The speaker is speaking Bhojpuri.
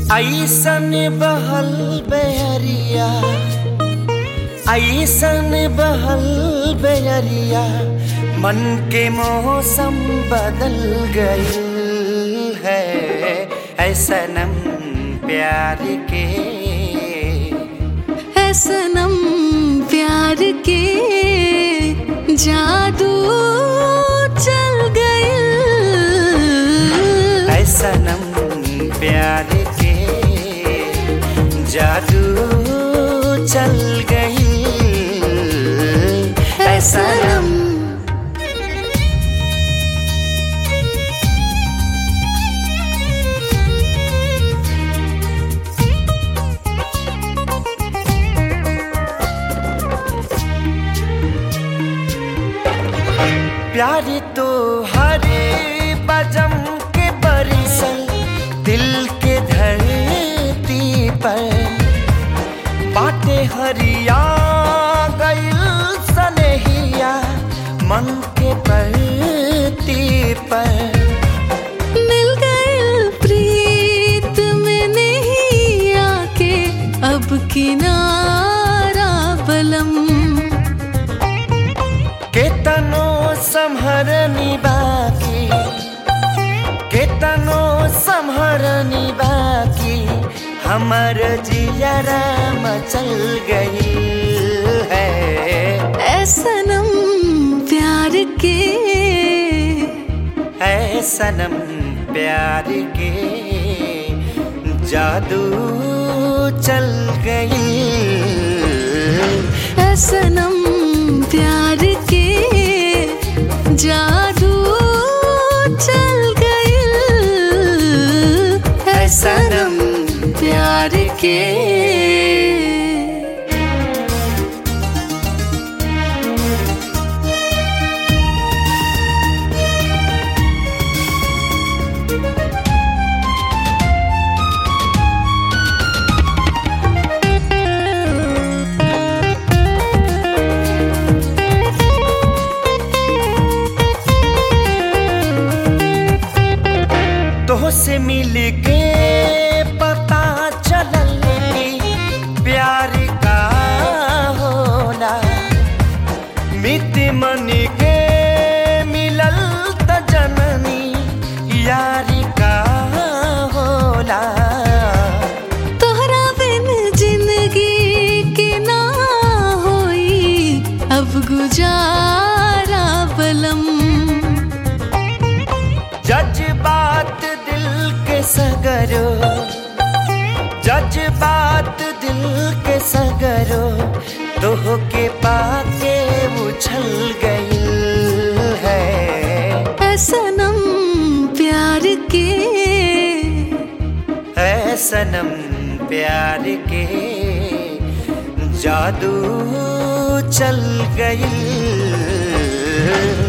ऐसन बहल बेरिया ऐसन बहल बेरिया मन के मौसम बदल गई है ऐसनम प्यार के है सनम प्यार के जादू चल गए ऐसनम प्यार के जादू चल गई ऐसनम प्यार तो हरे बजम के बरिसल दिल के धरती पर बाटे हरिया गइल सनहिया मन के परती पर मिल गए प्रीत में नहीं आके अब किनारा बलम केतनो संहरनी बाकी केतनो संहरनी बाकी हमर जियरा मचल गई है ऐ सनम प्यार के है सनम प्यार के जादू चल गई ऐ सनम प्यार के जादू चल गए ऐ सनम प्यार के तो से मिल के पता चलल कि प्यार का होला मित मन के मिलल त जननी यारी का होला तोहरा बिन जिंदगी के ना होई अब गुजारा बलम जज्बात दिल के सगरो जज्बात दिल के सगरो तोह के पाके उछल गई है ऐ सनम प्यार के है सनम प्यार के जादू चल गई